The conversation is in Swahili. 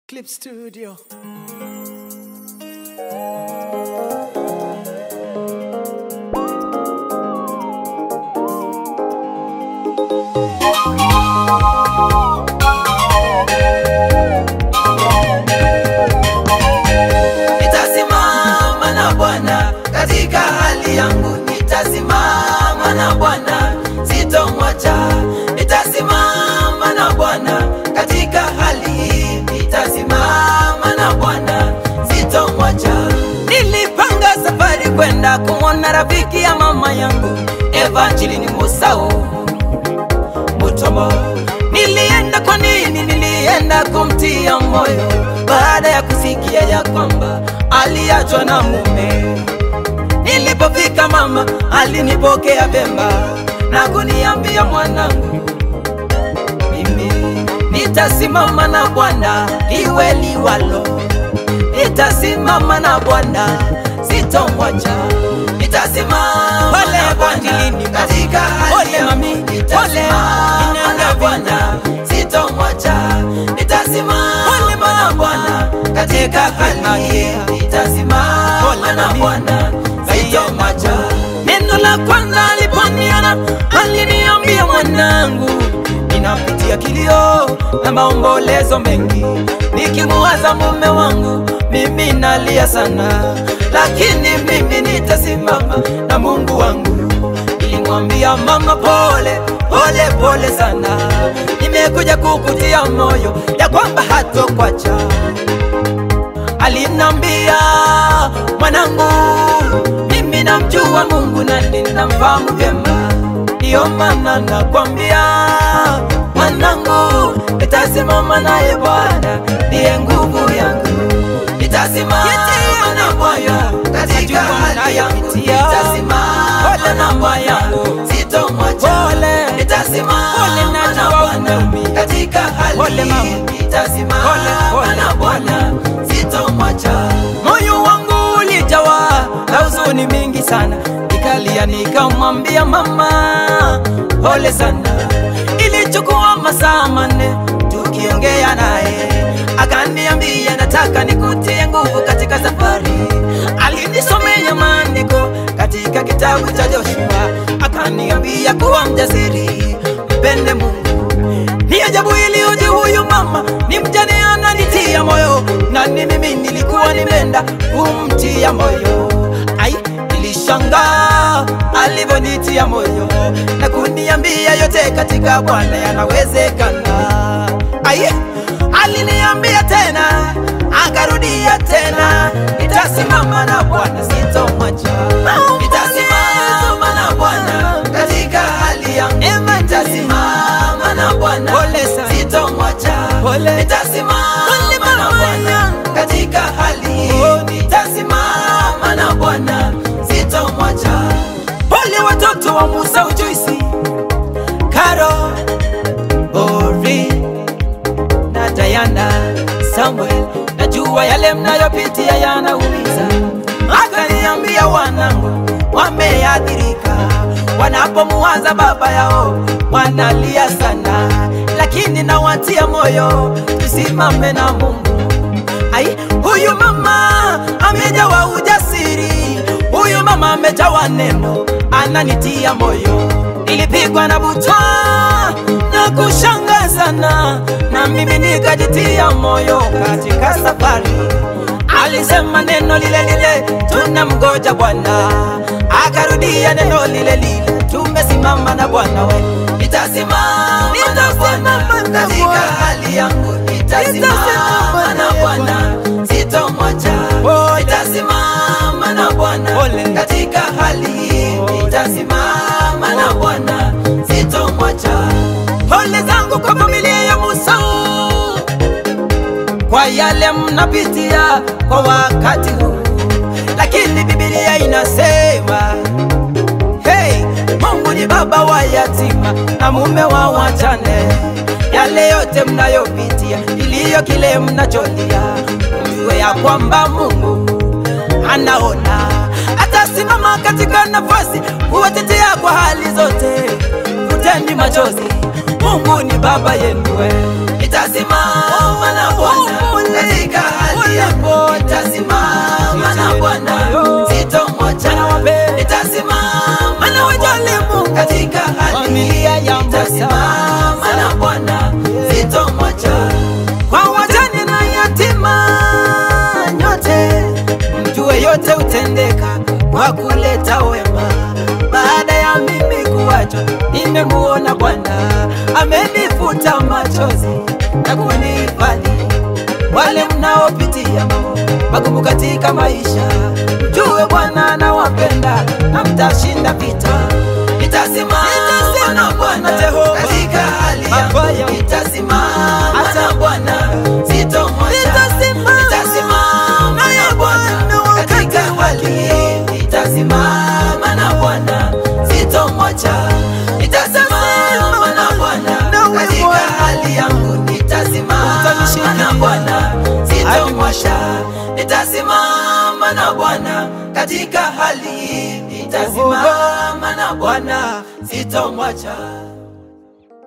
Clip Studio. Nitasimama na Bwana katika hali yangu, nitasimama na Bwana sitomwacha. Nitasimama na Bwana katika hali hii, nitasimama na Bwana sitomwacha. Nilipanga safari kwenda kumwona rafiki ya mama yangu Evangeline Musau Mutombo. Nilienda kwa nini? Nilienda kumtia moyo baada ya kusikia ya kwamba aliachwa na mume. Nilipofika mama alinipokea vema na kuniambia mwanangu, mimi nitasimama na Bwana iwe liwalo, nitasimama na Bwana sitomwacha, nitasimama na Bwana katika hali yangu, nitasimama na Bwana sitomwacha, nitasimama na Bwana katika hali hii, nitasimama na Bwana sitomwacha. Neno la kwanza aliponiona aliniambia, mwanangu, ninapitia kilio na maombolezo mengi, nikimuwaza mume wangu, mimi nalia sana, lakini mimi nitasimama na Mungu wangu. Nilimwambia mama, pole pole pole sana, nimekuja kukutia moyo ya kwamba hatokwacha. Alinambia mwanangu, mimi namjua Mungu na ninamfahamu vyema, ndiyo maana nakwambia mwanangu, nitasimama naye Bwana, ndiye nguvu yangu, nitasimama na Bwana katika hali yangu, nitasimama na Bwana sitomwacha, nitasimama na Bwana katika hali hii, nitasimama na Bwana sitomwacha. Moyo wangu ulijawa na huzuni mingi sana, nikalia nikamwambia mama, pole sana. Ilichukua masaa manne tukiongea naye, akaniambia nataka nikutie nguvu katika safari. Alinisomea maandiko katika kitabu cha Joshua, akaniambia kuwa mjasiri, mpende Mungu. Ni ajabu iliyoje, huyu mama ni mjane, ananitia moyo, na ni mimi nilikuwa nimeenda kumtia moyo. Ai, nilishangaa alivyonitia moyo na kuniambia yote katika Bwana yanawezekana. Ai, aliniambia tena, akarudia tena, nitasimama na Bwana sitomwacha, nitasimama na Bwana katika hali yangu, nitasimama na Bwana sitomwacha, nitasimama na Bwana katika hali hii, nitasimama na Bwana sitomwacha. Wale watoto wa Musa Ujuisi, Karo, Ori na Diana, Samuel, najua yale mnayopitia yanaumiza. Akaniambia wanangu wameathirika, wanapomuwaza baba yao wanalia sana, lakini nawatia moyo, tusimame na Mungu. Ai, huyu mama amejawa ujasiri, huyu mama amejawa neno, ananitia moyo. Nilipigwa na butwa na kushangaa sana, na mimi nikajitia moyo katika safari. Alisema neno lile lile, tunamgoja Bwana. Akarudia neno lile lile, tumesimama na Bwana we. Nitasimama na Bwana katika hali yangu, nitasimama na Bwana sitomwacha. Nitasimama na Bwana katika hali hii, nitasimama na Bwana sitomwacha. Pole zangu kwa familia ya Musa kwa yale mnapitia kwa wakati huu, lakini Biblia inasema hey, Mungu ni baba wa yatima na mume wa wajane. Yale yote mnayopitia, iliyo kile mnacholia, mjue ya kwamba Mungu anaona, atasimama katika nafasi kuwatetea kwa hali zote. Futeni machozi, Mungu ni baba yenu, nitasimama na Bwana katika hali Familia ya nitasimama na Bwana, sitomwacha. Kwa wajane na yatima nyote, mjue yote utendeka kwa kuleta wema. Baada ya mimi kuachwa, nimemuona Bwana amenifuta machozi na kunihifadhi. Wale mnaopitia mambo magumu katika maisha, mjue Bwana anawapenda na mtashinda vita. Nitasimama na Bwana katika hali yangu, nitasimama na Bwana sitomwacha. Nitasimama na Bwana katika hali hii, nitasimama na Bwana sitomwacha. Nitasimama na Bwana katika hali yangu, nitasimama na Bwana sitomwacha. Nitasimama na Bwana katika hali hii, nitasimama na Bwana sitomwacha.